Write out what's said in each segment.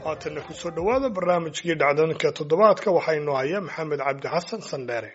haatanna kusoo dhowaada barnaamijkii dhacdooyinka toddobaadka waxaa inoo haya maxamed cabdi xasan sandheere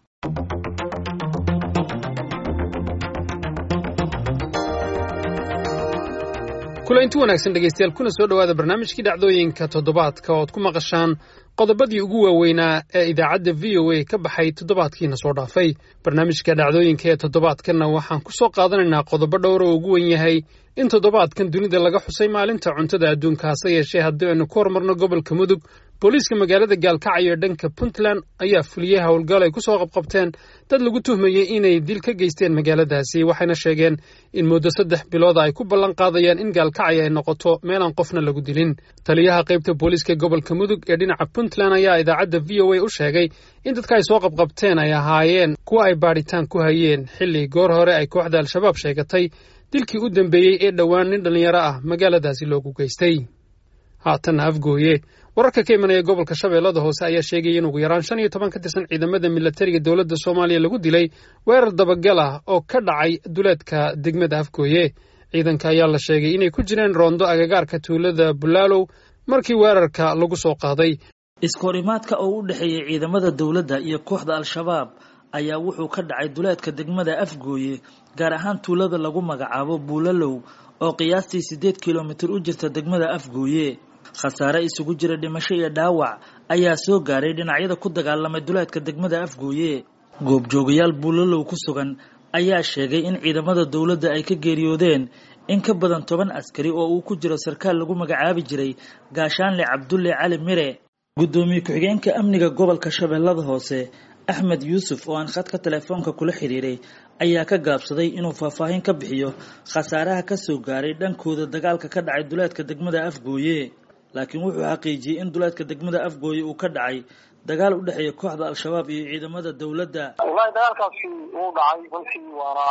kulanti wanaagsan dhegaystayaal kuna soo dhowaada barnaamijkii dhacdooyinka toddobaadka oo ad ku maqashaan qodobadii ugu waaweynaa ee idaacadda v o a ka baxay toddobaadkiina soo dhaafay barnaamijka dhacdooyinka ee toddobaadkanna waxaan ku soo qaadanaynaa qodobo dhowr oo ugu wen yahay in toddobaadkan dunida laga xusay maalinta cuntada adduunka hase yeeshee haddii aynu ku horumarno gobolka mudug booliiska magaalada gaalkacyo ee dhanka puntland ayaa fuliyey howlgal ay ku soo qabqabteen dad lagu tuhmayey inay dil ka geysteen magaaladaasi waxayna sheegeen in muddo saddex bilooda ay ku ballan qaadayaan in gaalkacyo ay noqoto meelaan qofna lagu dilin taliyaha qaybta booliiska gobolka mudug ee dhinaca puntland ayaa idaacadda v o a u sheegay in dadka ay soo qabqabteen ay ahaayeen kuwa ay baadhitaan ku hayeen xilli goor hore ay kooxda al-shabaab sheegatay dilkii u dambeeyey ee dhowaan nin dhallinyaro ah magaaladaasi loogu geystay haatanna afgooye wararka ka imanaya gobolka shabeellada hoose ayaa sheegaya in ugu yaraan shan iyo toban ka tirsan ciidamada milatariga dowladda soomaaliya lagu dilay weerar dabagal ah oo ka dhacay duleedka degmada afgooye ciidanka ayaa la sheegay inay ku jireen roondo agagaarka tuulada bulaalow markii weerarka lagu soo qaaday iskahorimaadka oo u dhexeeyey ciidamada dowladda iyo kooxda al-shabaab ayaa wuxuu ka dhacay duleedka degmada afgooye gaar ahaan tuulada lagu magacaabo buulalow oo qiyaastii siddeed kilomitir u jirta degmada afgooye khasaare isugu jira dhimasho iyo dhaawac ayaa soo gaaray dhinacyada ku dagaalamay duleedka degmada afgooye goobjoogayaal buulalow ku sugan ayaa sheegay in ciidamada dowladda ay ka geeriyoodeen in ka badan toban askari oo uu ku jiro sarkaal lagu magacaabi jiray gaashaanle cabdulle cali mire guddoomiye ku-xigeenka amniga gobolka shabeellada hoose axmed yuusuf oo aan khadka telefoonka kula xiriiray ayaa ka gaabsaday inuu faahfaahin ka bixiyo khasaaraha ka soo gaaray dhankooda dagaalka ka dhacay duleedka degmada afgooye laakiin wuxuu xaqiijiyey in duleedka degmada afgooye uu ka dhacay dagaal u dhexeeya kooxda al-shabaab iyo ciidamada dowladda wallaahi dagaalkaasi wuu dhacay runtii waana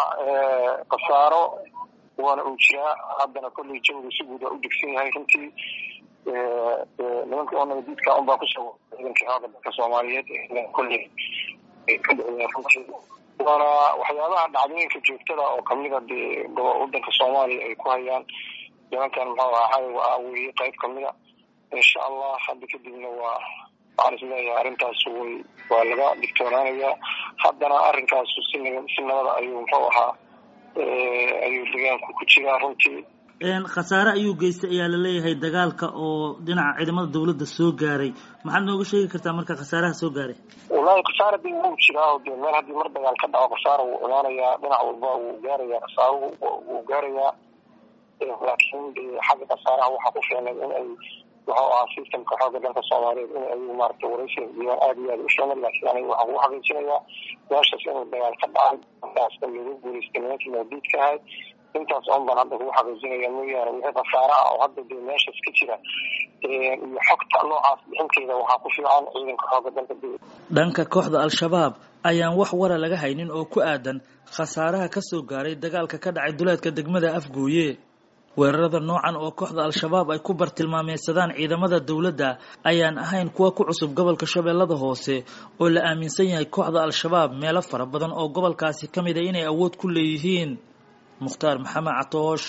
khasaaro waana uu jiraa haddana kolley jawga si guud waa u degsan yahay runtii nimanka oo nabadiidka unbaa kusoo ciidankii xooga dalka soomaaliyeed kolley ka dhexeeya runtii waana waxyaabaha dhacdooyinka joogtada oo kamida dee wadanka soomaaliya ay ku hayaan nimankan muxuu ahaa waa weye qayb kamida insha allah hadda kadibna waa waxaan isleeyahay arrintaas way waa laga digtoonaanayaa haddana arrinkaasu si si nabada ayuu muxuu ahaa ayuu degaanku ku jiraa runtii khasaare ayuu geystay ayaa laleeyahay dagaalka oo dhinaca ciidamada dowladda soo gaaray maxaad nooga sheegi kartaa marka khasaaraha soo gaaray wallaahi khasaara de wuu jiraa de meel haddii mar dagaal ka dhaco khasaara wuu imaanayaa dhinac walba wuu gaarayaa khasaaruhu wuu gaarayaa laakiin de xagga khasaaraha waxaa ku fiicnay in ay wuxuu ahaa systemka xooga dalka soomaaliyeed in ay maarata waraysiga diiwaan aada iyo aada u fiicnay laakiin aniga waxaan kugu xaqiijinayaa meeshaas inuu dagaal ka dhacay markaasna lagu guulaystay nimankii mawdiidka ahayd intaas oon baan hadda kugu xaqiijinaya mooyaane wixii khasaare ah oo hadda dee meeshaas ka jira iyo xogta noocaas bixinteeda waxaa ku fiican ciidanka xooga dalka dhanka kooxda al-shabaab ayaan wax wara laga haynin oo ku aadan khasaaraha ka soo gaaray dagaalka ka dhacay duleedka degmada afgooye weerarada noocan oo kooxda al-shabaab ay ku bartilmaameysadaan ciidamada dowladda ayaan ahayn kuwa ku cusub gobolka shabeellada hoose oo la aaminsan yahay kooxda al-shabaab meelo fara badan oo gobolkaasi ka mid a inay awood ku leeyihiin mukhtaar maxamed catoosh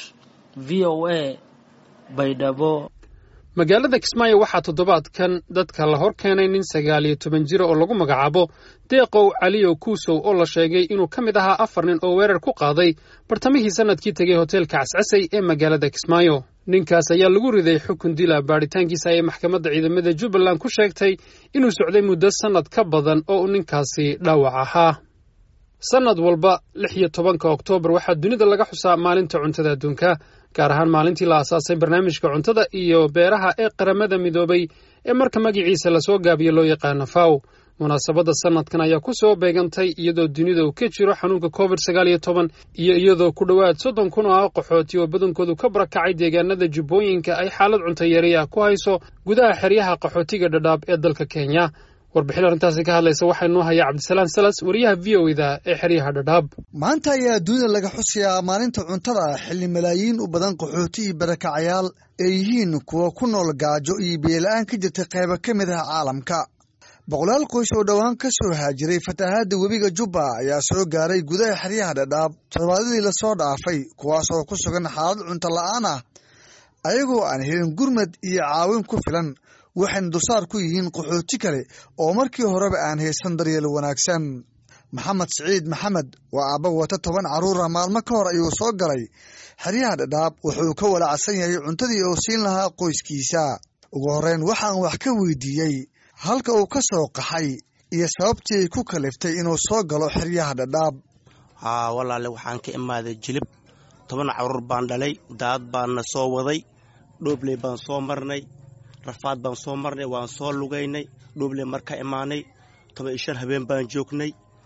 v o a baydhabo magaalada kismaayo waxaa toddobaadkan dadka la hor keenay nin sagaal iyo toban jira oo lagu magacaabo deeqow caliyow kuusow oo la sheegay inuu ka mid ahaa afar nin oo weerar ku qaaday bartamihii sannadkii tegay hoteelka cascasay ee magaalada kismaayo ninkaas ayaa lagu riday xukun dila baadhitaankiisa ayay maxkamadda ciidamada jubbaland ku sheegtay inuu socday muddo sannad ka badan oo uu ninkaasi dhaawac ahaa sannad walba lix iyo tobanka oktoobar waxaa dunida laga xusaa maalinta cuntada adduunka gaar ahaan maalintii la aasaasay barnaamijka cuntada iyo beeraha ee qaramada midoobay ee marka magaciisa lasoo gaabiyo loo yaqaano faw munaasabadda sannadkan ayaa ku soo beegantay iyadoo dunida uu ka jiro xanuunka covid sagaal iyo toban iyo iyadoo ku dhowaad soddon kun oo ah qaxooti oo badankoodu ka barakacay deegaanada jubbooyinka ay xaalad cuntayari ah ku hayso gudaha xeryaha qaxootiga dhadhaab ee dalka kenya warbixin arrintaasi ka hadlaysa waxaa inoo haya cabdisalaan salas wariyaha v o da ee xeryaha dhadhaab maanta ayaa dunida laga xusayaa maalinta cuntada xilli malaayiin u badan qaxooti iyo barakacayaal ay yihiin kuwa ku nool gaajo iyo biyola-aan ka jirta qaybo ka mid ah caalamka boqolaal qoys oo dhowaan ka soo haajiray fatahaadda webiga jubba ayaa soo gaaray gudaha xeryaha dhadhaab toddobaadadii lasoo dhaafay kuwaas oo ku sugan xaalad cunto la'aan ah ayagoo aan helin gurmad iyo caawin ku filan waxayna dulsaar ku yihiin qaxooti kale oo markii horeba aan haysan daryeel wanaagsan maxamed siciid maxamed waa aabba wata toban carruura maalmo ka hor ayuu soo galay xeryaha dhadhaab wuxuu ka walaacsan yahay cuntadii uu siin lahaa qoyskiisa ugu horreyn waxaan wax ka weydiiyey halka uu ka soo qaxay iyo sababtii ay ku kaliftay inuu soo galo xeryaha dhadhaab haa walaale waxaan ka imaaday jilib toban carruur baan dhalay daad baanna soo waday dhoobley baan soo marnay rafaad baan soo marnay waan soo lugaynay dhoobley marka imaanay toban iyo shan habeen baan joognay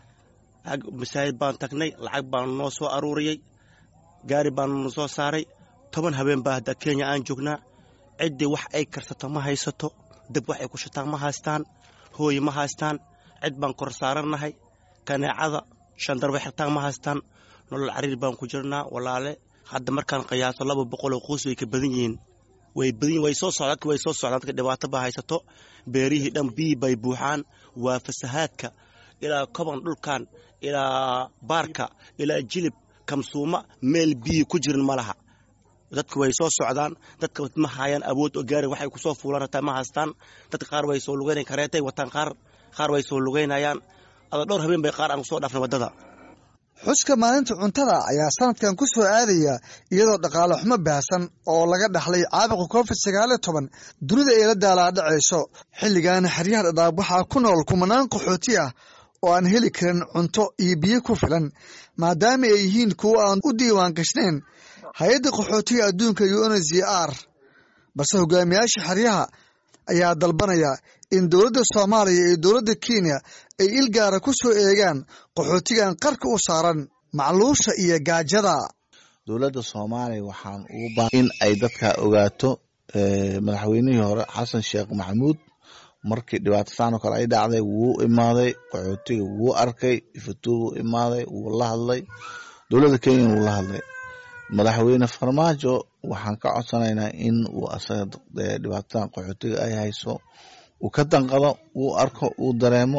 masaajid baan tagnay lacag baan noo soo aruuriyey gaari baan noo soo saaray toban habeen baa hadda kenya aan joognaa ciddii wax ay karsato ma haysato dab wax ay ku shataan ma haystaan hooy ma haystaan cid baan kor saarannahay kaneecada shandarba xirtaan ma haystaan nolol cariir baan ku jirnaa walaale hadda markaan qiyaaso laba boqoloo qoys way ka badan yihiin way badan way soo socdaan dadka way soo socdaan dadka dhibaato baa haysato beerihii dhan biyi bay buuxaan waa fasahaadka ilaa koban dhulkan ilaa baarka ilaa jilib kamsuuma meel biyi ku jirin ma laha dadka way soo socdaan dadka ma hayaan awood oo gaari waxay kusoo fuulaan hataa ma haystaan dadka qaar way soo lugaynayaan kareetay wataan qaar qaar way soo lugaynayaan ada dhowr habeen bay qaar aan kusoo dhaafnay waddada xuska maalinta cuntada ayaa sanadkan ku soo aadaya iyadoo dhaqaale xumo baahsan oo laga dhaxlay caabuqa covid sagaaliyo toban dunida ay la daalaadhacayso xilligaana xeryaha dhadhaab waxaa ku nool kumanaan qaxooti ah oo aan heli karin cunto iyo biyo ku filan maadaama ay yihiin kuwo aan u diiwaan gashnayn hay-adda qaxootiga adduunka unhcr balse hogaamiyaasha xeryaha ayaa dalbanaya in dowladda soomaaliya iyo dowladda kenya ay il gaara ku soo eegaan qaxootigan qarka u saaran macluusha iyo gaajada dowladda soomaaliya waxaan ugu baa in ay dadka ogaato madaxweynihii hore xasan sheekh maxamuud markii dhibaatataan oo kale ay dhacday wuu imaaday qaxootiga wuu arkay ifatuubuu imaaday wuu la hadlay dowladda kenya wuu la hadlay madaxweyne farmaajo waxaan ka codsanaynaa in uu asaga dhibaatadan qaxootiga ay hayso uu ka danqado uu arko uu dareemo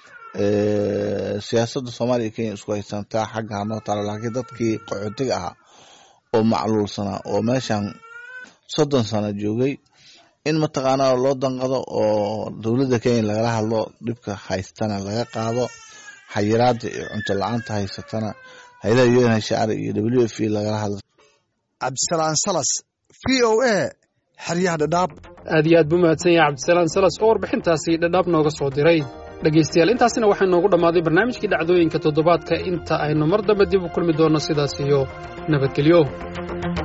siyaasadda soomaaliya kenya isku haysantaa xagga hanoo taalo laakiin dadkii qaxootiga ahaa oo macluulsanaa oo meeshan soddon sano joogay in mataqaanaa loo danqado oo dowladda kenya lagala hadlo dhibka haystana laga qaado xayiraada iyo cunto la-aanta haysatana hay-adaha unhcr iyo w f lagala hadlo cabdisalaan salas v o a xeryaha dhadhaab aad iyo aad buu mahadsan yahay cabdisalaan salas oo warbixintaasi dhadhaab nooga soo diray dhegaystayaal intaasina waxaa noogu dhammaaday barnaamijkii dhacdooyinka toddobaadka inta aynu mar dambe dib u kulmi doonno sidaas iyo nabadgelyo